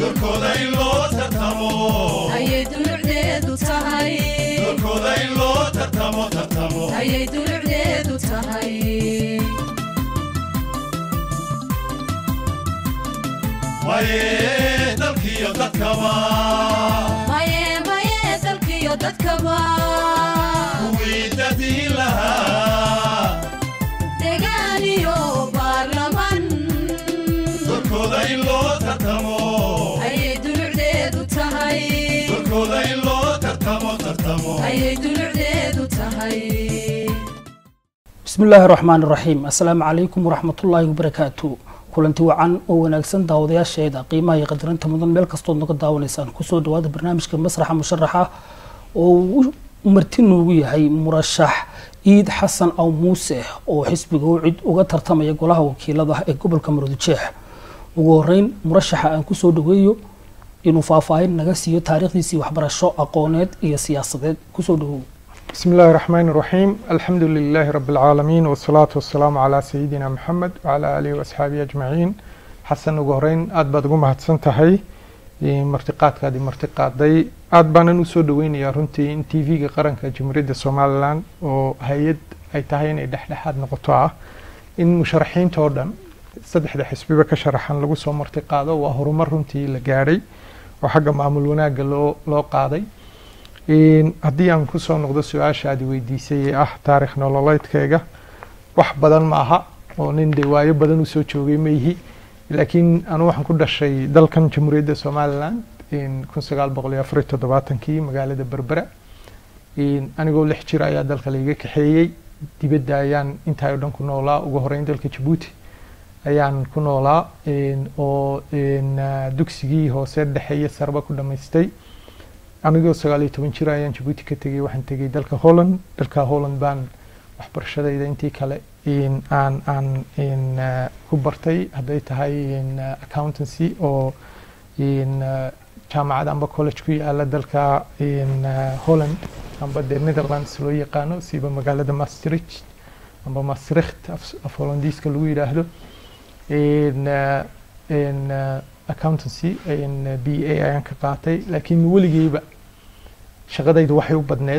doorkooda in loo tartamo ayay dulucdeedu tahay doorkooda in loo tartamo tartamo ayay dulucdeedu tahay maye dalkiyo dadkaba maye maye dalkiyo dadkaba kuwii dadiin lahaa degaan iyo baarlaman doorkooda in loo tartamo ayay dulucdeedu tahay doorkooda in loo tartamo tartamo ayay dulucdeedu tahay bismi illaahi raxmaan iraxiim assalaamu calaykum waraxmatullaahi wabarakaatu kulanti wacan oo wanaagsan daawadayaasheeda qiimaha iyo qadarinta mudan meel kastood naga daawanaysaan kusoo dhawaada barnaamijka masraxa musharaxa oo uu marti noogu yahay murashax iid xasan aw muuse oo xisbiga u cid uga tartamaya golaha wakiilada ee gobolka maroodijeex ugu horeyn murashaxa aan kusoo dhaweeyo inuu faahfaahin naga siiyo taariikhdiisii waxbarasho aqooneed iyo siyaasadeed kusoo dhawow بسم الله الرحمن الرحيم الحمد لله رب العالمين والصلاة والسلام على سيدنا محمد وعلى آله وأصحابه أجمعين حسن وقهرين أد باد قوم هتسن تهي مرتقات كادي مرتقات دي أد بانا نسو دوين يا رنتي ان تي في قرن كجمهورية الصوماليلاند وهيد أي تهين إي دحدحاد نقطة إن مشرحين توردن saddexda xisbiba ka sharaxan lagu soo martiqaado waa horumar runtii la gaadhay oo xagga maamul wanaagga loo loo qaaday haddii aan kusoo noqdo su-aasha aad weydiisay ee ah taarikh nololeedkayga wax badan ma aha oo nin de waayo badan usoo joogay ma ihi laakiin anu waxaan ku dhashay dalkan jamhuuriyadda somaliland kun sagaal boqol iyo afar iyo toddobaatankii magaalada berbera anigoo lix jir ayaa dalka laiga kaxeeyey dibadda ayaan intaa oo dhan ku noolaa ugu horeyn dalka jabuuti ayaan ku noolaa oo dugsigii hoose dhexe iyo sarba ku dhamaystay anigoo sagaal iyo toban jir ayaan jabuuti ka tegey waxaan tegey dalka holland dalka holland baan waxbarashadayda intii kale aan aan ku bartay hadday tahay accountancy oo jaamacad amba college ku yaala dalka holland amba de netherlands loo yaqaano siba magaalada maastricht amba maastricht af hollandiiska lagu yidhaahdo accountancy b a ayaan ka qaatay laakiin weligeyba shaqadaydu waxay u badneed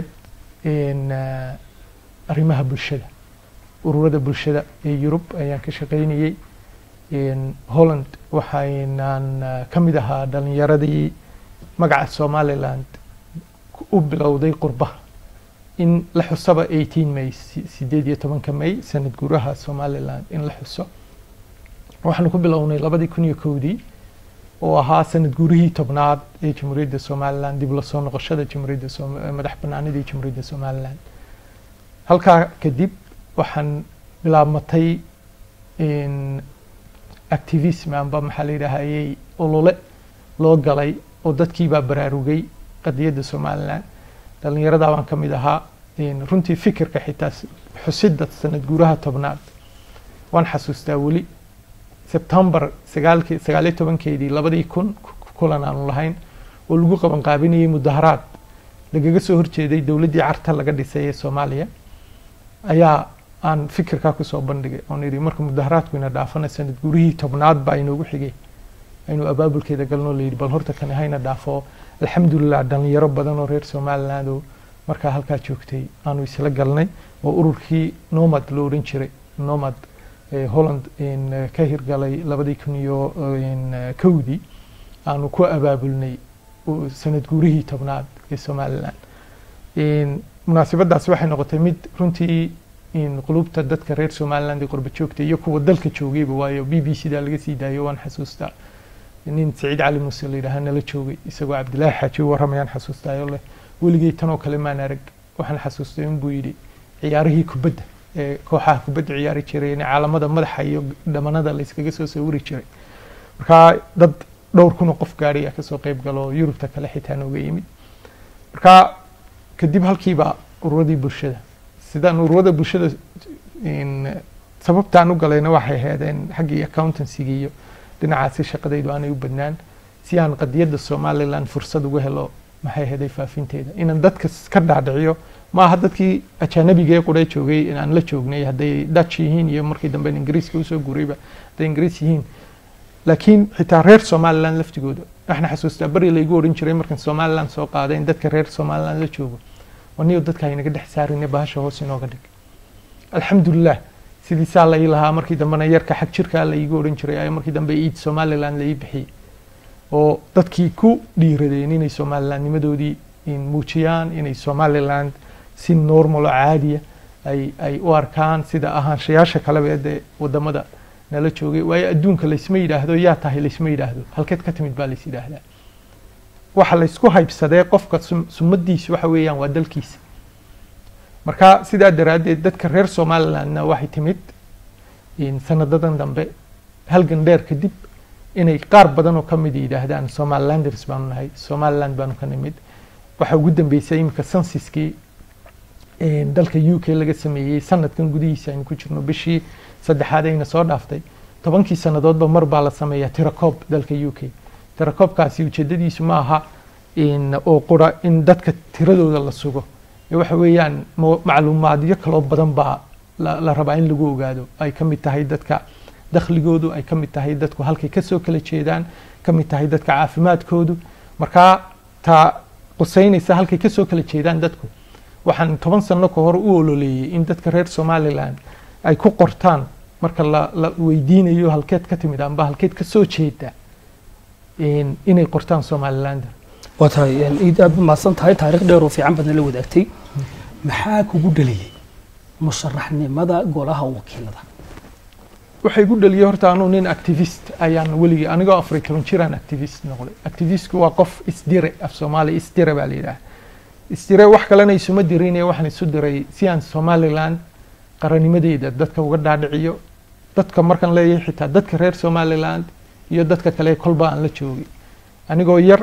arrimaha bulshada ururada bulshada ee yurub ayaan ka shaqaynayey holland waxaynaan ka mid ahaa dhalinyaradii magaca somaliland u bilowday qurbaha in la xusaba eighteen may sideed iyo tobanka may sanad guuraha somaliland in la xuso waxaanu ku bilownay labadii kun iyo kowdii oo ahaa sanad guurihii tobnaad ee jamhuuriyadda somaliland dib lasoo noqoshada jamhuuriyadda madax banaanidii jamhuuriyadda somaliland halkaa kadib waxaan bilaabmatay activism amba maxaa la yidhaahayey olole loo galay oo dadkiibaa baraarugay qadiyadda somaliland dhalinyaradaa baan ka mid ahaa runtii fikirka xitaa xusidda sanad guuraha tobnaad waan xasuustaa weli sebtembar sagaalki sagaaliyo tobankeedii labadii kun kulan aanu lahayn oo lagu qaban qaabinayay mudaharaad lagaga soo horjeeday dowladdii carta laga dhisay ee soomaaliya ayaa aan fikirkaa kusoo bandhigay oon idhi marka mudaharaadku ina dhaafana sanad gurihii tobnaad baa inoogu xigay aynu abaabulkeeda galnoo layidhi bal horta kani hayna dhaafo alxamdulilah dhalinyaro badan oo reer somaliland oo markaa halkaa joogtay aanu isla galnay oo ururkii nomad loo oran jiray nomad holland ka hirgalay labadii kun iyo kowdii aanu ku abaabulnay sanad guurihii tobnaad ee somaliland munaasabadaasi waxay noqotay mid runtii qulubta dadka reer somaliland ee qurba joogta iyo kuwa dalka joogayba waayo b b c da laga sii daayo waan xasuustaa nin saciid cali muuse la yidhaaha nala joogay isagoo cabdilaahi xaaji u warramayaan xasuustaayo leh weligay tanoo kale maan arag waxaan xasuustay inbuu yidhi ciyaarihii kubadda ee kooxaha kubadda ciyaari jiray in caalamada madaxa iyo dhamanada la iskaga soo sawiri jiray markaa dad dhowr kun oo qof gaadhay ayaa kasoo qayb galo yurubta kale xitaa nooga yimid markaa kadib halkiiba ururadii bulshada sidaan ururada bulshada sababtaan u galayna waxay ahaydeen xaggii accountancyga iyo dhinacaasi shaqadaydu aanay u badnaan si aan qadiyadda somaliland fursad uga helo maxay ahaday faafinteeda inaan dadka ka dhaadhiciyo maaha dadkii ajaanabiga ee qura joogay inaan la joognay hadday dutch yihiin iyo markii dambe ingiriiska usoo guurayba hadday ingiriis yihiin laakiin xitaa reer somaliland laftigooda waxna xasuustaa beri laygu odhan jiray markan somaliland soo qaaday in dadka reer somaliland la joogo waniyo dadka aynaga dhex saarine bahasha hoos inooga dhig alxamdulilah sidiisaa la ii lahaa markii dambena yarka xag jirkaa la iigu odhan jiray ayaa markii dambe iid somaliland la ii bixiyey oo dadkii ku dhiiradeen inay somalilandnimadoodii muujiyaan inay somaliland si normal oo caadiya ay ay u arkaan sida ahaanshayaasha kaleba ee dee wadamada nala joogay waayo adduunka laysma yidhaahdo yaa tahay laysma yidhaahdo halkeed ka timid baa lays yidhaahdaa waxa laysku haybsadee qofka sum- sumadiisu waxa weeyaan waa dalkiisa marka sidaa daraaddeed dadka reer somalilandna waxay timid in sanadadan dambe halgan dheer kadib inay qaar badan oo ka mid yidhaahdaan somalilanders baanu nahay somaliland baanu ka nimid waxaa ugu dambeysay iminka sensiskii een, dalka u k laga sameeyey sanadkan gudihiisa aynu ku jirno bishii saddexaad ayna soo dhaaftay tobankii sannadoodba mar baa la sameeyaa tirakoob dalka u k tirakoobkaasi ujeedadiisu ma aha in oo qura in dadka tiradooda la sugo ee waxa weeyaan mo- macluumaadyo kaloo badan baa la, la rabaa in lagu ogaado ay ka mid tahay dadka dakhligoodu ay ka mid tahay dadku halkay kasoo kala jeedaan ka mid tahay dadka caafimaadkoodu markaa taa quseynaysa halkay kasoo kala jeedaan dadku waxaan toban sano ka hor u ololeeyey in dadka reer somaliland ay ku qortaan marka la, la weydiinayo halkeed ka timid amba halkeed kasoo jeeda in- inay qortaan somalilander waa tahay een, iid aad mahadsan tahay taariikh dheer oo fiican baadna la wadaagtay maxaa kugu dhaliyey musharaxnimada golaha wakiilada waxay igu dhaliyey horta anuu nin activist ayaan weligii anigoo afar iyo toban jiraan activist noqday activistku waa qof isdire af soomaaliya isdire baa la yidhaha isdire wax kalena isuma dirinaya waxaan isu diray si aan somaliland qaranimadeeda dadka uga dhaadhiciyo dadka markaan leeyahay xitaa dadka reer somaliland iyo dadka kale kolba aan la joogay anigoo yar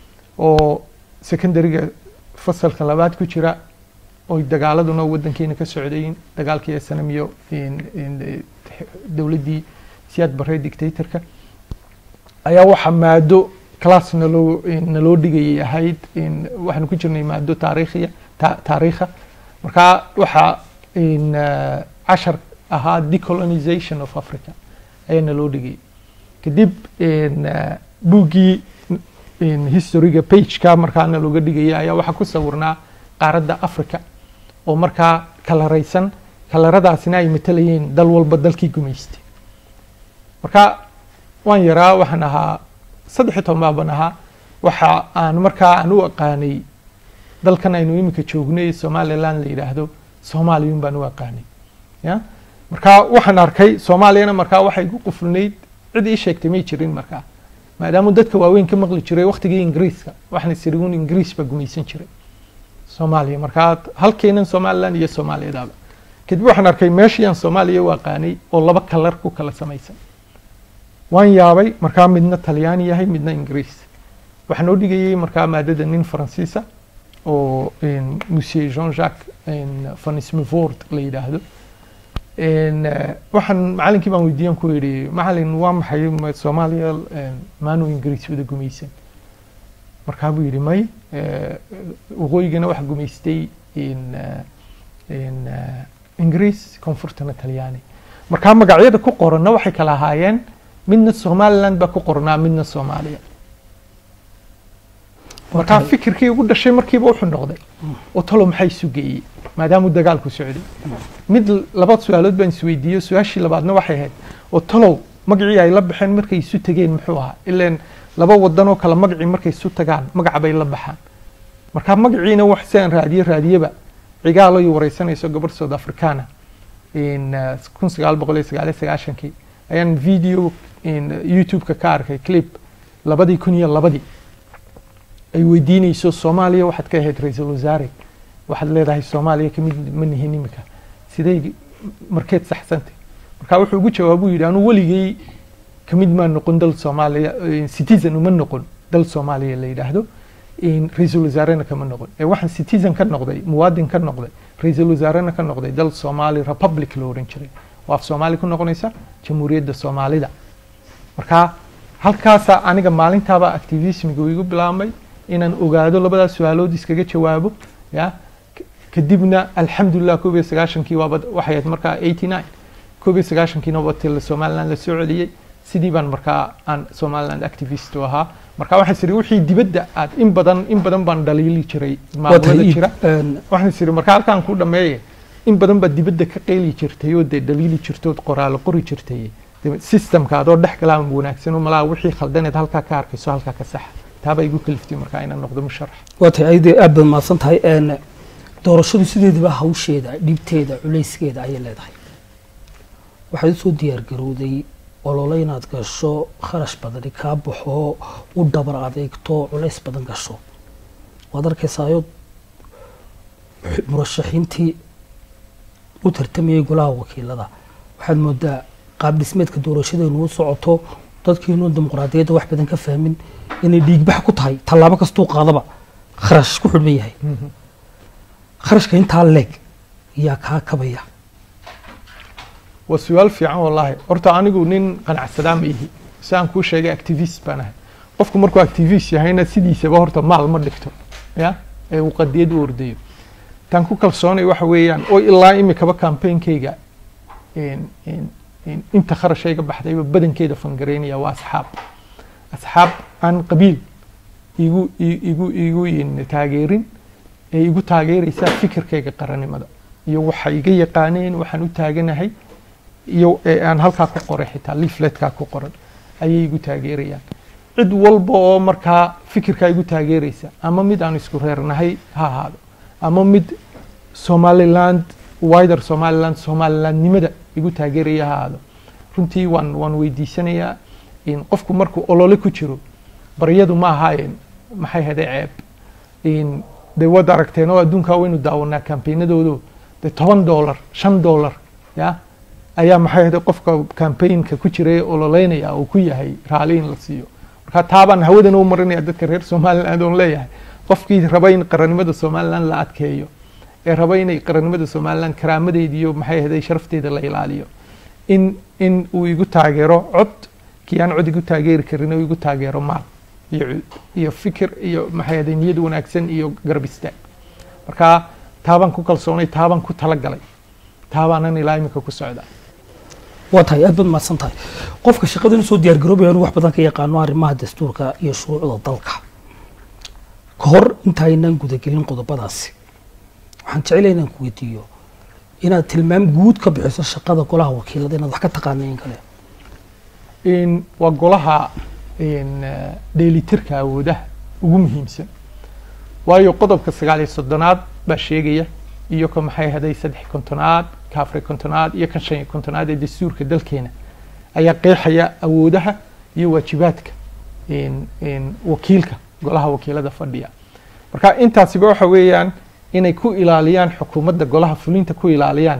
oo secondariga fasalka labaad ku jira oy dagaaladuna wadankeena ka socdayin dagaalkii snm iyo in- in- dowladdii siyaad barre dictatorka ayaa waxaa maado class naloo naloo dhigayay ahayd in waxaanu ku jirnay maado taariikhiya ta- taariikha markaa waxaa in eh, cashar ahaa decolonization of africa ayaa naloo dhigayay kadib in eh, buuggii in historyga pageka markaana looga dhigaya ayaa waxaa ku sawirnaa qaaradda africa oo markaa kalaraysan kalaradaasina ay matalayeen dal walba dalkii gumaystay marka waan yaraa waxaan ahaa saddex iyo toban baaban ahaa waxa aan markaa aan u aqaanay dalkan aynu iminka joognay somaliland la yidhaahdo soomaaliyun baan u aqaanay ya marka waxaan arkay soomaaliyana markaa waxay igu qufulnayd cid ii sheegtay may jirin markaa maadaama dadka waaweyn ka maqli jiray waqtigii ingiriiska waxaan isiri un ingiriis baa gumaysan jiray soomaaliya markaa halkeenan somaliland iyo soomaaliyadaaba kadib waxaan arkay meeshii aan soomaaliya u aqaanay oo laba kalar ku kala samaysan waan yaabay markaa midna talyaani yahay midna ingiriis waxaa noo dhigayay markaa maadada nin faransiisa oo in, monsieur jean jacques in, van smivord la yidhaahdo in, eh, waxaan macalinkii baan weydiiyan ku yidhi macalin waa maxay ma- soomaaliya eh, maanu ingiriis wada gumaysan markaa buu yidhi may eh, waqooyigana waxa gumaystay in, eh, in, eh, ingiriis koonfurtana talyaani markaa magacyada ku qoranna waxay kala ahaayeen midna somaliland baa ku qornaa midna soomaaliya markaa fikirkii ugu dhashay markiiba wuxuu noqday oo talo maxaa isu geeyey maadaamuu dagaalku socday mid laba su-aalood baan isweydiiyey su-aashii labaadna waxay ahayd oo talow magacii ay la baxeen markay isu tegeen muxuu ahaa ileen laba wadan oo kale magacii markay isu tagaan magaca bay la baxaan markaa magaciina wax si aan raadiye raadiyeba cigaalo ay wareysanayso gabadh south africana in eh, kun sagaal boqol iyo sagaal iyo sagaashankii ayaan video in youtube-ka ka arkay clip labadii kun iyo labadii ay weydiinayso soomaaliya waxaad ka ahayd ra-iisul wasaare waxaad leedahay soomaaliya kamid ma nihin imika sidee markeed saxsantay marka wuxuu ugu jawaabuu yidhi anuu weligay kamid maa noqon dal soomaaliya eh, citizen uma noqon dal soomaaliya la yidhaahdo in ra-iisul wasaarena kama noqon ee waxaan citizen ka noqday muwaadin ka noqday ra-iisul wasaarena ka noqday dal soomaali republic la ohan jiray oo af soomaali ku noqonaysa jamhuuriyadda soomaalida marka halkaasaa aniga maalintaaba activismiga igu bilaabmay inaan ogaado labadaas su-aalood iskaga jawaabo ya K- kadibna alxamdulilah koob iyo sagaashankii waaba waxay ahayd markaa eighty nine koob iyo sagaashankiina waaba til somaliland la soo celiyey sidii baan markaa aan somaliland activist u ahaa marka waxaan siri wixii dibadda aad in badan in badan baan dhaliili jiray waa tahay maamulada iib jira een, waxaan siri marka halkaan ku dhameeye in badan baad dibadda ka qeyli jirtay oo dee dhaliili jirtood qoraalo qori jirtay dee systemka adoo dhex galaa wanaagsan oo malaa wixii khaldaneed halkaa ka arkayso halkaa ka saxa taabaa igu kaliftay markaa inaan noqdo musharax waa tahay ayadii aad baad mahadsan tahay een, doorashadu sideedaba hawsheeda dhibteeda culayskeeda ayay leedahay waxaad usoo diyaar garowday olole inaad gasho kharash badani kaa baxo u dhabar adeegto culays badan gasho waad arkaysaayo murashaxiintii u tartamayay golaha wakiilada waxaad moodaa qaab dhismeedka doorashadeenu u socoto dadkiinu dimuqraadiyadda wax badan ka fahmin inay dhiigbax ku tahay tallaabo kastuu qaadaba kharash ku xidhban yahay kharashka intaa leeg yaa kaa kabaya waa su-aal fiican wallaahi horta anigu nin qanacsadaa ma ihi si aan kuu sheegay activist baan ahay qofku markuu activist yahayna sidiisaba horta maal ma dhigto ya ee uu qadiyad u ordayo taan ku kalsoonay waxa weeyaan oo ilaa imikaba campaignkayga in- in- in- inta kharashayga baxdayba badankeeda fangareynaya waa asxaab asxaab aan qabiil igu i- igu igu in taageerin ee igu taageeraysaa fikirkayga qarannimada iyo waxa iga yaqaaneen waxaan u taaganahay iyo ee aan halkaa ku qoray xitaa leafletkaa ku qoran ayay igu taageerayaan cid walba oo markaa fikirkaa igu taageeraysa ama mid aan isku reernahay ha ahaado ama mid somaliland wider somaliland somalilandnimada igu taageeraya ha ahaado runtii waan waan weydiisanayaa in qofku markuu olole ku jiro baryadu ma ahaayeen maxay haday ceeb in de waad aragteen oo adduunkaa waynu daawanaa kambaynadoodu de toban dollar shan dollar ya ayaa maxay haday qofka campaignka ku jira ee ololeynaya oo ku yahay raali in la siiyo marka taabaan hawadan u marinaya dadka reer somaliland oon leeyahay qofkii raba in qarannimada somaliland la adkeeyo ee raba inay qarannimada somaliland karaamadeeda iyo maxay haday sharafteeda la ilaaliyo in in uu igu taageero cod kii aan cod igu taageeri karin oo igu taageero maal iyo cud- iyo fikir iyo maxay haday niyad wanaagsan iyo garab istaag marka taabaan ku kalsoonay taabaan ku talagalay taabaanan ilaa imika ku socda waa tahay aad baad mahadsan tahay qofka shaqadan usoo diyaar garoobaya anu wax badan ka yaqaano arrimaha dastuurka iyo shuruucda dalka ka hor intaaynan gudagelin qodobadaasi waxaan jecelahay inaan ku weydiiyo inaad tilmaam guud ka bixiso shaqada golaha wakiilada inaad wax ka taqaana in kale in waa golaha in eh, dheelitirka awoodaha ugu muhiimsan waayo qodobka sagaal iyo soddonaad baa sheegaya iyo ka maxay haday saddex kontonaad ka afar kontonaad iyo kan shan iyo kontonaad ee dastuurka dalkeena ayaa qeexaya awoodaha iyo waajibaadka in in wakiilka golaha wakiilada fadhiya marka intaasiba waxa weeyaan inay ku ilaaliyaan xukuumadda golaha fulinta ku ilaaliyaan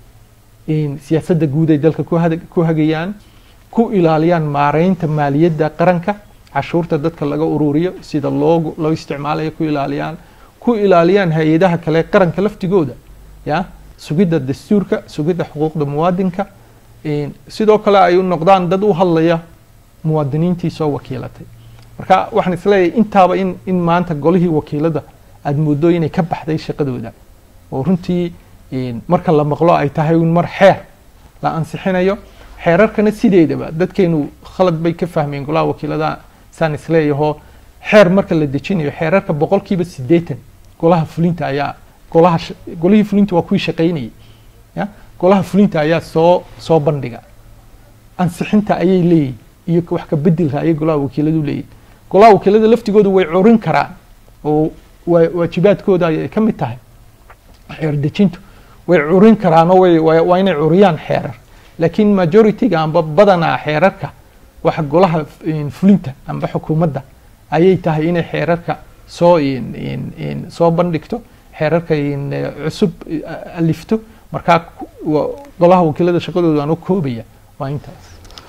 in siyaasadda guud ay dalka ku hada- ku hagayaan ku ilaaliyaan maareynta maaliyadda qaranka cashuurta dadka laga ururiyo sida loo loo isticmaalayo ku ilaaliyaan ku ilaaliyaan hay-adaha kale qaranka laftigooda ya sugidda dastuurka sugidda xuquuqda muwaadinka in sidoo kale ay u noqdaan dad u hadlaya muwaadiniintii soo wakiilatay marka waxaan isleeyahay intaaba in in maanta golihii wakiilada aada moodo inay ka baxday shaqadooda oo runtii in marka la maqlo ay tahay un mar xeer la ansixinayo xeerarkana sideedaba dadkeenu khalad bay ka fahmeen golaha wakiilada saan isleeyaho xeer marka la dejinayo xeerarka boqolkiiba siddeetan golaha fulinta ayaa golaha sh- golihii fulinta waa kuwii shaqaynayay ya golaha fulinta ayaa soo soo bandhiga ansixinta ayay leeyihin iyo wax ka bedelka ayay golaha wakiiladu leeyihin golaha wakiilada laftigoodu way curin karaan oo waa- waajibaadkooda ay ka mid tahay xeer dejintu way curin karaan oo way- waa waa inay curiyaan xeerar laakiin majority-ga amba badanaa xeerarka waxa golaha in, fulinta amba xukuumadda ayay tahay inay xeerarka soo in, in, in, soo bandhigto xeerarka in, eh, cusub eh, alifto markaa ku- wa- golaha wakiilada shaqadooda aan u koobaya waa intaas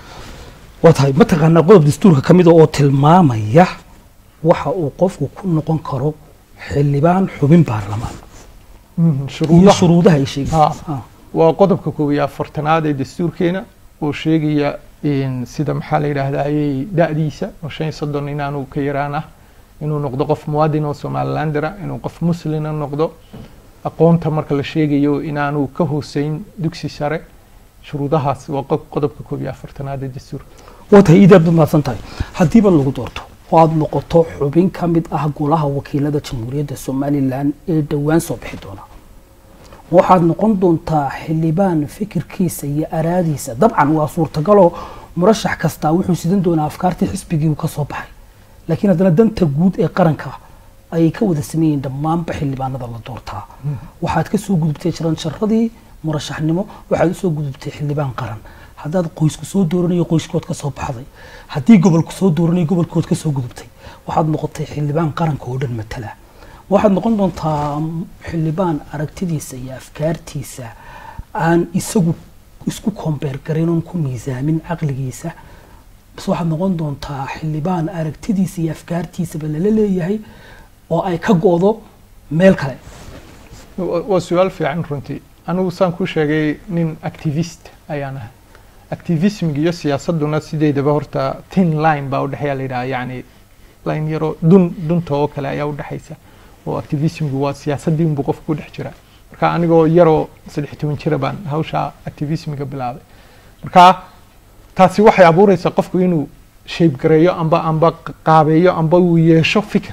waa tahay mataqaanaa qodob dastuurka ka mida oo tilmaamaya waxa uu qofku ku noqon karo xildhibaan xubin baarlamaan Mhm, iyo shuruudaha shuruudaha ay sheegaysa Ah. waa qodobka koob iyo afartanaad ee dastuurkeena oo sheegaya in sida maxaa la yidhaahdaa ayay da-diisa oo shan iyo soddon inaanu ka yaraan ah inuu noqdo qof muwaadin oo somalilandera inuu qof muslina noqdo aqoonta marka la sheegayo inaanu ka hooseyn dugsi sare shuruudahaas waa qob- qodobka koob iyo afartanaad ee dastuurka waa tahay iidaad baad mahadsan tahay haddiiba lagu doorto oo aada noqoto xubin ka mid ah golaha wakiilada jamhuuriyadda somalilan ee dhowaan soo bixi doona waxaad noqon doontaa xildhibaan fikirkiisa iyo araadiisa dabcan waa suurtagaloo murashax kastaa wuxuu sidan doonaa afkaartii xisbigii uu ka soo baxay laakiin haddana danta guud ee qaranka ayay ka wada sameeyeen dhammaanba xildhibaanada la doortaa waxaad ka soo gudubtay jaranjaradii murashaxnimo waxaad usoo gudubtay xildhibaan qaran haddaad qoysku soo dooranayo qoyskood ka soo baxday haddii gobolku soo dooranayo gobolkood ka soo gudubtay waxaad noqotay xildhibaan qaranka oo dhan matala waxaad noqon doontaa xildhibaan aragtidiisa iyo afkaartiisa aan isagu isku kombeer garin oon ku miisaamin caqligiisa bas waxaad noqon doontaa xildhibaan aragtidiisa iyo afkaartiisaba lala leeyahay oo ay ka go-do meel kale Wa- waa su-aal fiican runtii anigu saan ku sheegay nin activist ayaan ahay activismiga iyo siyaasaduna sideedaba horta tin line baa udhexeeya la yidhaha yani line yaro dun dunta oo kale ayaa udhexaysa oo activismigu waa siyaasadii unbuu qofka ku dhex jira marka anigoo yaroo saddex iyo toban jira baan hawsha activismiga bilaabay marka taasi waxay abuureysaa qofku inuu shape gareeyo amba amba qaabeeyo amba uu yeesho fikir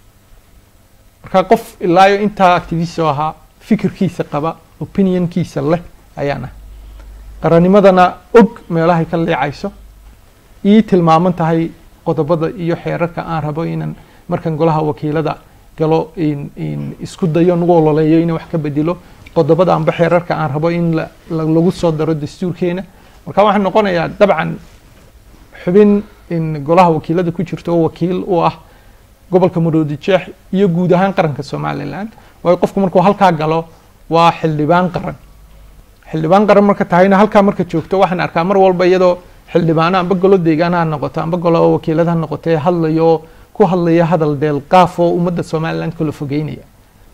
marka qof ilaayo intaa activist oo ahaa fikirkiisa qaba opinionkiisa leh ayaan ah qarannimadana og meelahay ka leecayso ii tilmaaman tahay qodobada iyo xeerarka aan rabo inaan markan golaha wakiilada galo in in isku dayo nagu ololeeyo inaan wax ka bedelo qodobada amba xeerarka aan rabo in la- la- lagu soo daro dastuurkeena marka waxaan noqonayaa dabcan xubin in golaha wakiilada ku jirto oo wakiil u ah gobolka maroodi jeex iyo guud ahaan qaranka somalilan waayo qofku markuu halkaa galo waa xildhibaan qaran xildhibaan qaran marka tahayna halkaa marka joogto waxaan arkaa mar walba iyadoo xildhibaano amba golo deegaan ha noqoto amba golo wakiilad ha noqotee hadlayo oo ku hadlaya hadal deelqaaf oo ummadda somaliland kala fogeynaya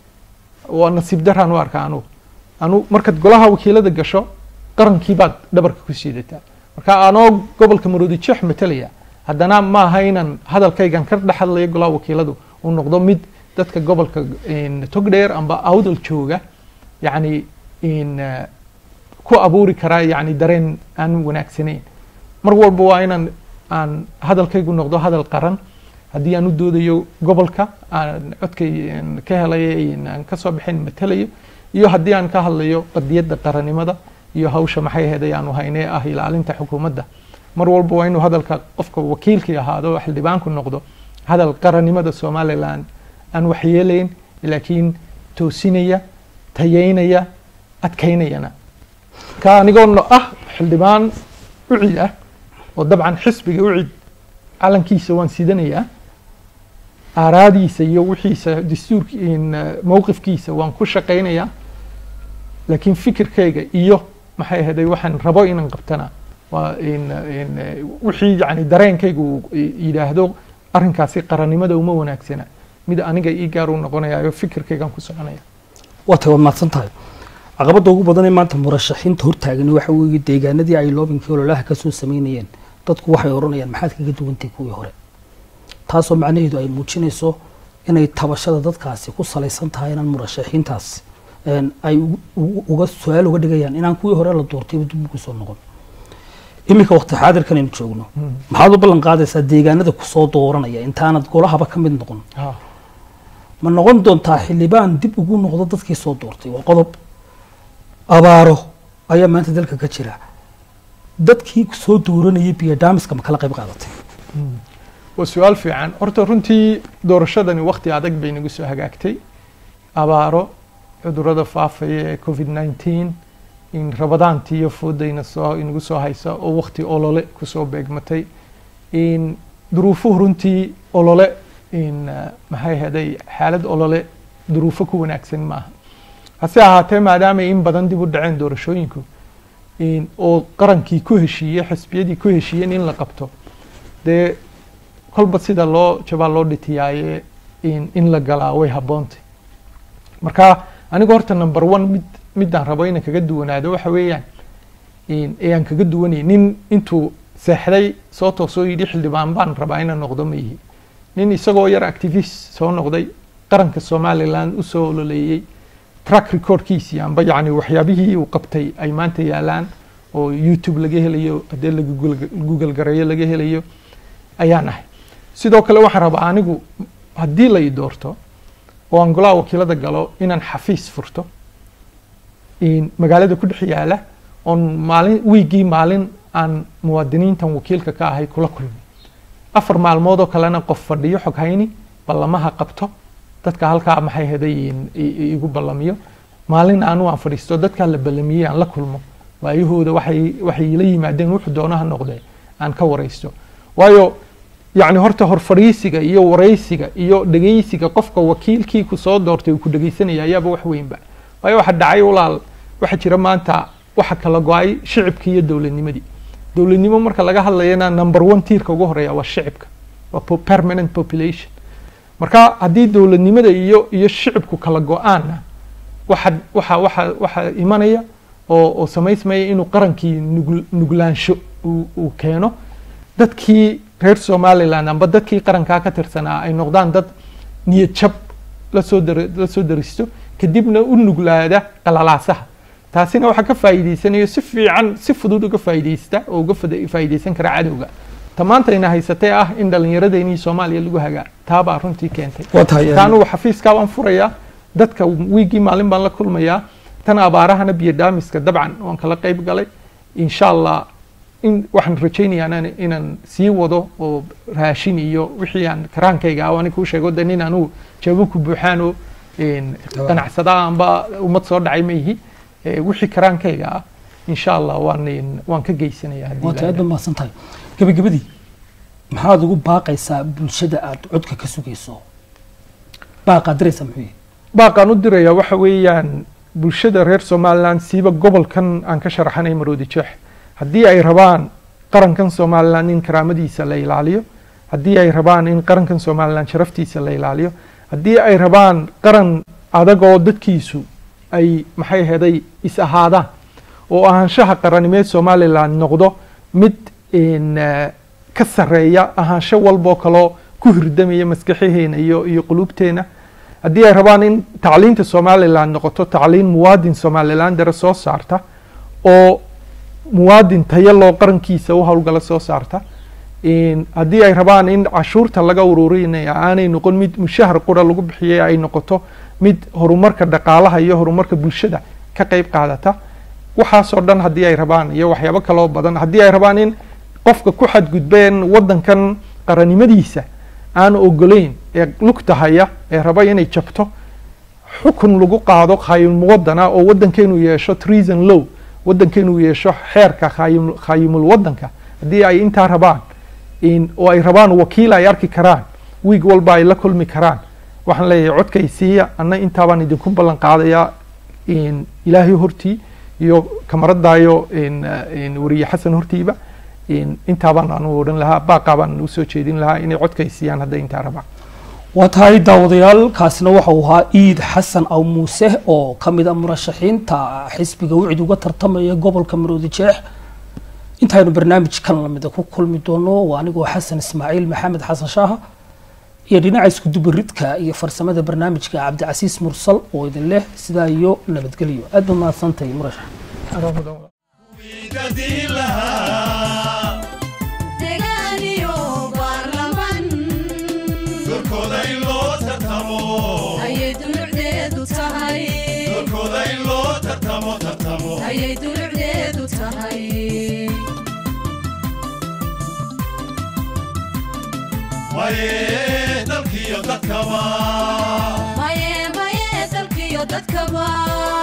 waa nasiib daraan u arkaa anugu anu markaad golaha wakiilada gasho qarankii baad dhabarka ku siidataa marka anoo gobolka maroodi jeex matalaya haddana ma aha inaan hadalkaygan ka dhex hadlayo golaha wakiiladu uu noqdo mid dadka gobolka in, togdheer amba awdal jooga yacni in eh, ku abuuri karaa yacni dareen aan wanaagsanayn mar walba waa inaan aan hadalkaygu noqdo hadal qaran haddii aan u doodayo gobolka aan codkay een, ka helay een, aan kasoo bixin matalayo iyo haddii aan ka hadlayo qadiyadda qarannimada iyo hawsha maxay ahayd aanu haynee ah ilaalinta xukuumadda mar walba waa inuu hadalka qofka wakiilkii ahaado oo xildhibaanku noqdo hadal qarannimada somaliland aan waxyeelayn laakiin toosinaya tayeynaya adkaynayana ka anigoo no- ah xildhibaan ucid ah oo dabcan xisbiga ucid calankiisa waan sidanayaa aaraadiisa iyo wixiisa dastuurk in, eh, mowqifkiisa waan ku shaqaynayaa laakiin fikirkayga iyo maxay ahaday waxaan rabo inaan qabtana waa in in eh, wixii yani dareenkaygu uu i- yidhaahdo arrinkaasi qarannimada uma wanaagsana mid aniga ii gaar u noqonayayo fikirkaygaan ku soconaya waa tahay waad mahadsan tahay caqabadda ugu badan ee maanta murashaxiinta hortaagani waxa weeye deegaanadii ay loobinkii ololaha ka soo sameynayeen dadku waxay odhanayaan maxaad kaga duwantay kuwii hore taasoo macnaheedu ay muujinayso inay tabashada dadkaasi ku salaysan tahay inaan murashaxiintaas een, ay ugu- ugu- uga su-aal uga dhigayaan inaan kuwii hore la doortayba dib ugu soo noqon iminka waqti xaadirkan aynu joogno maxaad u ballan qaadaysaa deegaanada kusoo dooranaya intaanad golahaba ka mid noqon Ha. ma noqon doontaa xildhibaan dib ugu noqdo dadkii soo doortay waa qodob abaaro ayaa maanta dalka ka jira dadkii soo dooranayay biyadaamiska ma kala qayb qaadatay waa su-aal fiican horta runtii doorashadani waqti adag bay nagu soo hagaagtay abaaro cudurada faafaya ee covid 19 in rabadaantii iyo foodayna soo inagu soo haysa oo waqti olole kusoo beegmatay in duruufuhu runtii olole in eh, maxay ahaday xaalad olole duruufo ku wanaagsan maaha hase ahaatee maadaama in badan dib u dhaceen doorashooyinku in oo qarankii ku heshiiyey xisbiyadii ku heshiiyeen in la qabto dee kolba sida loo jabaa loo dhitiyaaye in, in la galaa way habboontay marka aniga horta number one mid midaan rabo inaan kaga duwanaado waxa weeyaan in- ee aan kaga duwanay nin intuu seexday soo toosoo yidhi xildhibaan baan rabaa inaan noqdo ma yihi nin isagoo yar activist soo noqday qaranka somaliland usoo ololeeyey track recordkiisii amba yacni waxyaabihii uu qabtay ay maanta yaalaan oo youtube laga helayo haddii laga Google- google gareeyo laga helayo ayaan ahay sidoo kale waxaan rabaa anigu haddii la i doorto oo aan golaha wakiilada galo inaan xafiis furto in magaalada ku dhex yaala oon maalin wiigii maalin aan muwaadiniintan wakiilka ka ahay kula kulmi afar maalmood oo kalena qof fadhiyo xog hayni ballamaha qabto dadka halkaa maxay heday in- i- i- igu ballamiyo maalin aanu aan fadhiisto dadkaa la ballamiyey aan la kulmo waayahooda waxay waxay la yimaadeen wuxuu doonaha noqdee aan ka waraysto waayo yacni horta hor fadhiisiga iyo waraysiga iyo dhegeysiga qofka wakiilkii ku soo doortay uu ku dhegeysanaya ayaaba wax weynba waayo waxa dhacay walaal waxa jira maanta waxa kala go-ay shicibkii iyo dowladnimadii dowladnimo marka laga hadlayana number one tiirka ugu horeeya waa shicibka waa po- permanent population marka haddii dowladnimada iyo iyo shicibku kala go-aanna waxa waxa waxa waxa imanaya oo oo samaysmaya inuu qarankii nugl- nuglaansho uu uu keeno dadkii reer somaliland amba dadkii qarankaa ka tirsanaa ay noqdaan dad niyad jab lasoo dar lasoo daristo kadibna u nuglaada qalalaasaha taasina waxaa ka faa'iidaysanayo si fiican si fudud uga faa'iidaysta oo uga fada- faa'iidaysan kara cadowga ta maantayna haysatee ah in dhallinyaradeenii soomaaliya lagu hagaa taabaa runtii keentay waa tahay ta anugu xafiiskaa waan furayaa dadka wiigii maalin baan la kulmayaa tan abaarahana biyo dhaamiska dabcan waan kala qayb galay insha allah in waxaan rajaynayaa inaan- inaan sii wado oo raashin iyo wixii aan karaankayga ah ani kuu sheego de nin anugu jawaabo ku buuxaan oo een, ganacsada amba ummad soo dhacay ma ihi Eh, wixii karaankayga ah insha allah waan een, waan ka geysanaya haddii waa tahay aad ilaahay baad mahadsan tahay gabagabadii maxaad ugu baaqaysaa bulshada aad codka ka sugayso baaqaad diraysaa muxuu yahay baaqaan u dirayaa waxa weeyaan bulshada reer somaliland siiba gobolkan aan ka sharaxanay maroodi jeex haddii ay rabaan qarankan somaliland in karaamadiisa la ilaaliyo haddii ay rabaan in qarankan somaliland sharaftiisa la ilaaliyo haddii ay rabaan qaran adagoo dadkiisu ay maxay heday is ahaadaan oo ahaanshaha qaranimeed somaliland noqdo mid in, eh, ka sareeya ahaansho walboo kaloo ku hirdamaya maskaxaheena iyo iyo qulubteena haddii ay rabaan in tacliinta somaliland noqoto tacliin muwaadin somalilandera soo saarta oo muwaadin tayo loo qarankiisa u howlgala soo saarta in haddii ay rabaan in cashuurta laga ururinaya aanay noqon mid mushahar qura lagu bixiyay ay noqoto mid horumarka dhaqaalaha iyo horumarka bulshada ka qayb qaadata waxaasoo dhan haddii ay rabaan iyo waxyaabo kaloo badan haddii ay rabaan in qofka ku xadgudbeen wadankan qaranimadiisa aan ogolayn ee lugta haya ee raba inay jabto xukun lagu qaado khaayim wadana oo wadankeenu yeesho treason law wadankeenu yeesho xeerka khaayim khaayimul wadanka haddii ay intaa rabaan in oo ay rabaan wakiil ay arki karaan wiig walba ay la kulmi karaan waxaan leeyahay codkay siiya anna intaabaan idinku ballan qaadayaa in ilaahay hortii iyo kamaradaayo in in wariye xasan hortiiba in intaabaan anu odhan lahaa baaqaabaan usoo jeedin lahaa inay codkay siiyaan hadday intaa rabaan waa tahay daawadayaal kaasina waxa uu ahaa iid xasan aw muuse oo ka mid a murashaxiinta xisbiga wicid uga tartamaya gobolka maroodi jeex intaynu barnaamijkan lamida ku kulmi doono waa anigoo xasan ismaaciil maxamed xasan shaaha iyo dhinaca iskudubaridka iyo farsamada barnaamijka cabdicasiis mursal oo idin leh sidaa iyo nabadgelyo aad baad mahadsantahay murashax wiidadii lahaa degaan iyo baarlamaan doorkooda in loo tartamo ayay dulucdeedu tahay doorkooda in loo tartamo tartamo ayay dulucdeedu tahay maye dalkiyo dadkaba maye maye dalkiyo dadkaba